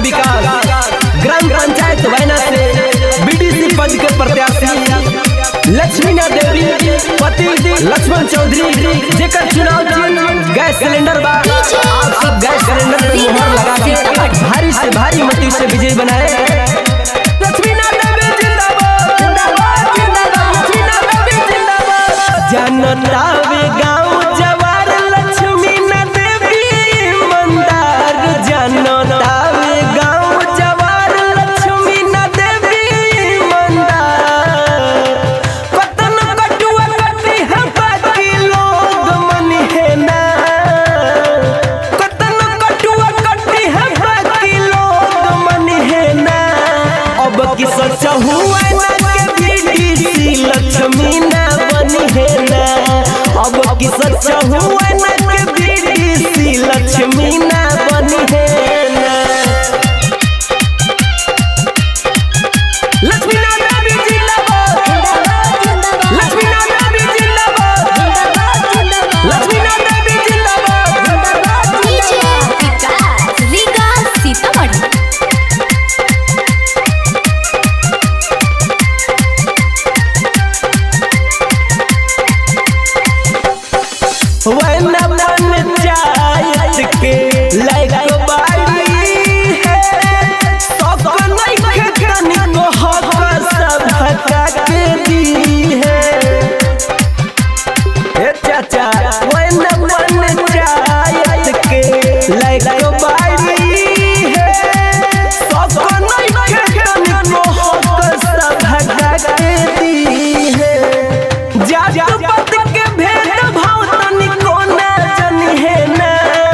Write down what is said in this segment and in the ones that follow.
विकास gram panchayat वैना से BDC पद के प्रत्याशी लक्ष्मीना देवी पति लक्ष्मण चौधरी जेकर चुनाव चिन्ह गैस सिलेंडर बा आप सब गैस सिलेंडर पे मुहर लगा के भारी से भारी मती से विजय बनाए लक्ष्मीना देवी जिंदाबाद जिंदाबाद जिंदाबाद लक्ष्मीना देवी जिंदाबाद जनता वे गांव जवार लक्ष्मीना देवी ईमानदार जनता वे गांव जवार लक्ष्मीना देवी ईमानदार कतन कटुआ कटी है बाकी लोग मन है ना कतन कटुआ कटी है बाकी लोग मन है ना अब की सच हुआ ना के बीडीसी लक्ष्मी ना बनी है ना अब की सच हुआ ना के बीडीसी लक्ष्मी ना बनी है ना लक्ष्मी ना देवी जिंदाबाद लक्ष्मी ना देवी जिंदाबाद लक्ष्मी ना देवी जिंदाबाद डीजे विकास विकास सीतामढ़ी वरना पंचायत के लायक बाड़ी है सब नहीं खेतनी को हक सब के दी है ए चाचा वरना पंचायत के लायक बाड़ी है सब नहीं खेतनी को हक सब के दी है जात पात के भेद भाव तनिको ना जनी है ना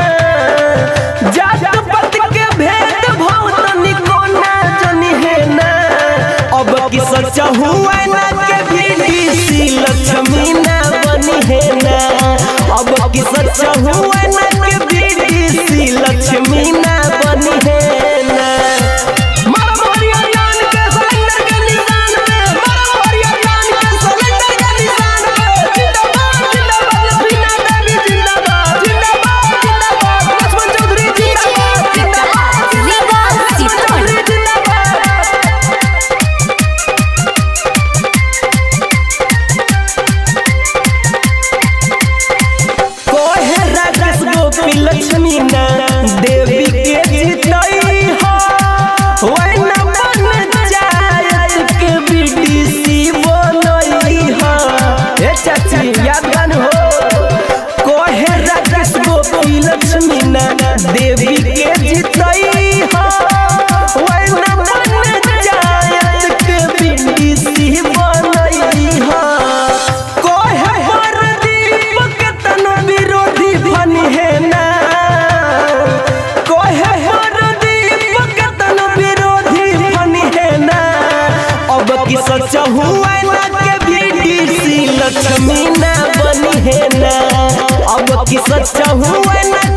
जात पात के भेद भाव तनिको ना जनी है ना अब की सच हुआ ना के बीडीसी लक्ष्मी ना बनी है ना अब की सच हुआ ना के बीडीसी लक्ष्मी ना बनी है ना मारा मारिया जान के सिलेंडर के निशान पे मारा मारिया जान के सिलेंडर के निशान पे जिंदाबाद जिंदाबाद लक्ष्मीना देवी जिंदाबाद जिंदाबाद जिंदाबाद लक्ष्मण चौधरी डीजे जिंदाबाद विकास विकास सीतामढ़ी जिंदाबाद कोहे राजेश गोपी लक्ष्मी ना देवी के जितई हो वैना पंचायत के बीडीसी बनई हो ए चाची याद गान हो कोहे राजेश गोपी लक्ष्मी ना देवी के जितई हो वैना पंचायत के बीडीसी बनई हो कोहे प्रदीप के तन विरोधी बनी है ना कोहे प्रदीप के तन विरोधी बनी है ना अब की सच हुआ ना के बीडीसी लक्ष्मी ना बनी है ना अब की सच हुआ ना